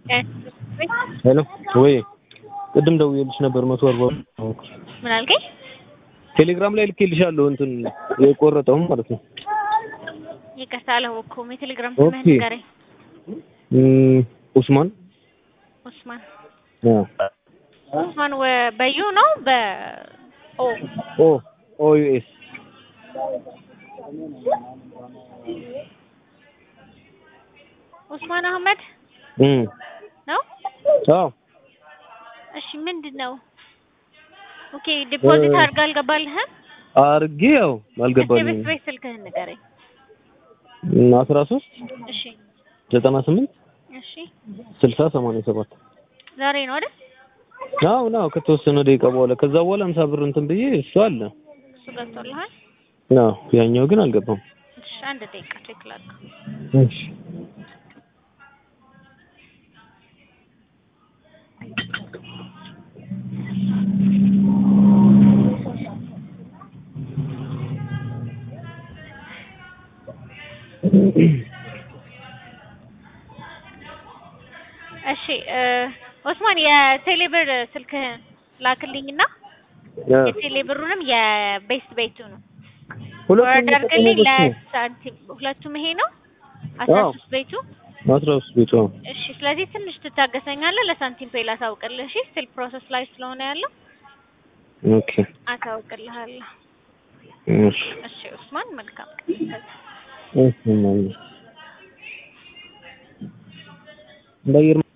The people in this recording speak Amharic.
ሄሎ ወይ ቅድም ደውዬልሽ ነበር መቶ አርባ ምን አልከኝ? ቴሌግራም ላይ ልኬልሻለሁ እንትን የቆረጠውም ማለት ነው። ይቅርታ አላወቅኩም። የቴሌግራም ስምህን ኦኬ። ንገረኝ። እም፣ ኡስማን ኡስማን አ ኡስማን ወ- በዩ ነው በ ኦ ኦ ኦ ዩ ኤስ ኡስማን አህመድ እም ነው። አዎ እሺ ምንድን ነው? ኦኬ ዲፖዚት እ- አድርጋ አልገባልህም? አርጌ ያው እስኪ አልገባልኝም። ቤት ቤት ስልክህን ንገረኝ። አስራ ሶስት እሺ ዘጠና ስምንት እሺ ስልሳ ሰማንያ ሰባት ዛሬ ነው አይደል? አዎ ነው ከተወሰነ ደቂቃ በኋላ ከዛ በኋላ አምሳ ብር እንትን ብዬ እሱ አለ እሱ ገብቶልሃል? አዎ ያኛው ግን አልገባም። እሺ አንድ ደቂቃ ቼክ ላድርግ። እሺ እሺ እ ኡስማን የቴሌብር ስልክህን ላክልኝና የቴሌብሩንም የቤስት ቤቱንም ሁለቱም ወርድ አድርግልኝ የተጠቀሙበት ነው። ለሳንቲም ሁለቱም ይሄ ነው አስራ አዎ። ሶስት ቤቱ አስራ ሶስት ቤቱ አዎ። እሺ ስለዚህ ትንሽ ትታገሰኛለህ ለሳንቲም ፔይ ላሳውቅልህ እሺ ስቲል ፕሮሰስ ላይ ስለሆነ ያለው ኦኬ አሳውቅልሃለሁ እሺ እሺ ኡስማን መልካም እሺ ማለት ነው። በአየር